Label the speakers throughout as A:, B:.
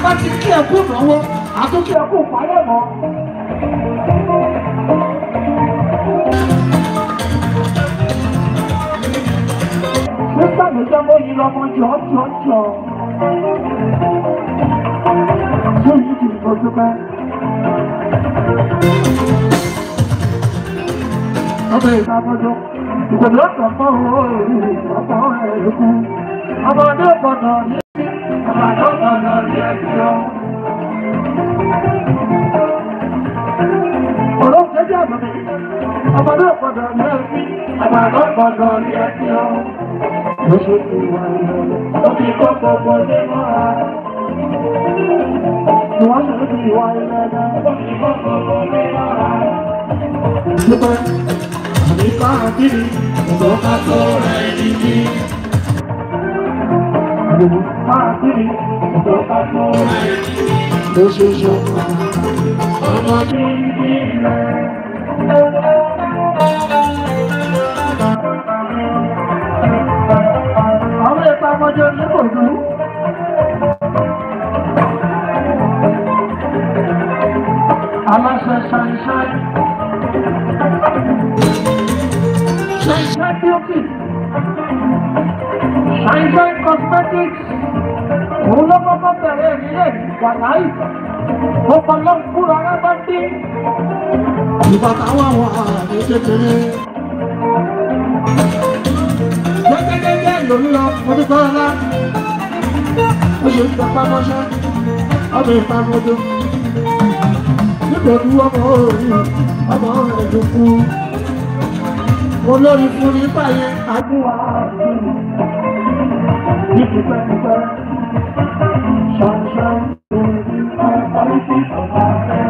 A: bá ti kí ẹ kú ìnáwó àtúnkí ẹ kú ìpalẹ̀ mọ́. nígbà tó jẹ́ bóyí lọ́mọ jọ jọ jọ. ṣé èyí kì í fojú pẹ́? ọmọ ìta mọ́jọ́ ìgbèlú ọ̀sán fún owó èrè ọ̀pọ̀ ẹ̀rẹ́kú. ọmọdé gbọ́dọ̀ ní ọmọdé gbọ́dọ̀ ní ẹ̀jọ́. ọ̀rọ̀ kẹjọ àbọ̀mí ọmọdé gbọ́dọ̀ ní ẹ̀jọ́. ọmọdé gbọ́dọ̀ ní ẹ̀jọ́. ló ṣe ti wà ilẹ̀ ó fi kó gbogbo lé mọ́ra. Ìwọ́n ṣe ti wà ilẹ̀ náà ó fi kó gbogbo lé mọ́ra. Nípa àníkà àdínì ìgbọ́ká tó rẹ̀ nìyí. Àníkà àdínì ìgbọ́ká tó rẹ̀ nìyí. Lóṣooṣù ọmọ bíbí rẹ̀. Àwọn ẹ̀ka ọmọdé onígbòdú. Aláṣẹ ṣàìṣàì. Ṣàìṣàì beauty. Ṣàìṣàì cosmetics. Òun ló kọ́kọ́ bẹ̀rẹ̀ ìrìlẹ̀ wàláì. Ó kọ́ ló ń kúrò ara bá dé. Ìgbà táwọn àwọn àràbí kékeré. Gẹ́gẹ́gẹ́gẹ́ ló ń lọ ọdún ńlá. Ó ṣe ń tẹpá mọ́ṣẹ́. Ọmọ ìta mọ́jọ́. Nítorí ọmọ òòrùn ọmọ rẹ̀ ló kú. Olórí fún nípa yẹn àdúrà ní pípẹ́pípẹ́. Ṣàǹṣàǹ lórí ọ̀pọ̀lọpọ̀ ìfọ̀mọ́ rẹ̀.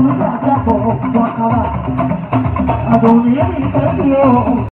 A: olùkọ́ àjàpọ̀ wàkàrà àdùnní ìfẹ́ sí o.